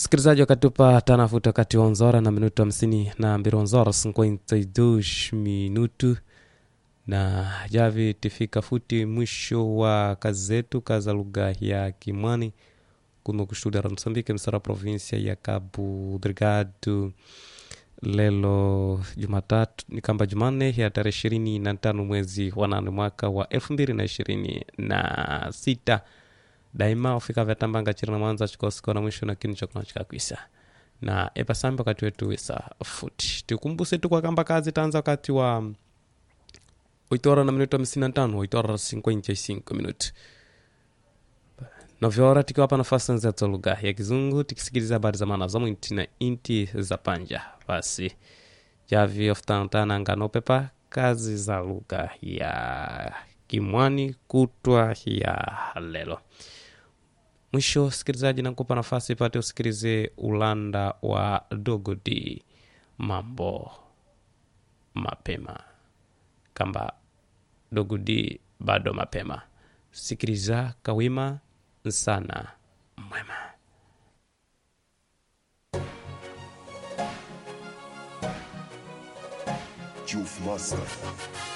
msikilizaji wakatupa tanafuta kati wa nzora na minuto hamsini na mbili nzora 52 minutu na javi tifika futi mwisho wa kazi zetu kaza lugha ya kimwani kuno kustudia ra msambike msara provinsia ya cabo delgado lelo jumatatu ni kamba jumanne ya tarehe ishirini na tano mwezi wa nane mwaka wa elfu mbili na ishirini na sita daima ufika vyatambanga chiri na mwanza chikosikona na mwisho na kinu chakuna chikakwisa na epasambi wakati wetu wisa futi tikumbuse tu kwa kamba kazi tanza wakati wa oito horas na minuto hamsini na tano oito horas cinquenta e cinco minuto nove horas tikiwapa nafasi nzeto lugha ya kizungu tikisikiliza habari za maana za mwinti na inti za panja basi javi ofutantana nganopepa kazi za lugha ya kimwani kutwa ya lelo mwisho sikilizaji nakupa nafasi pate usikilize ulanda wa dogodi mambo mapema kamba dogudi bado mapema sikiliza kawima sana mwema Juice Master.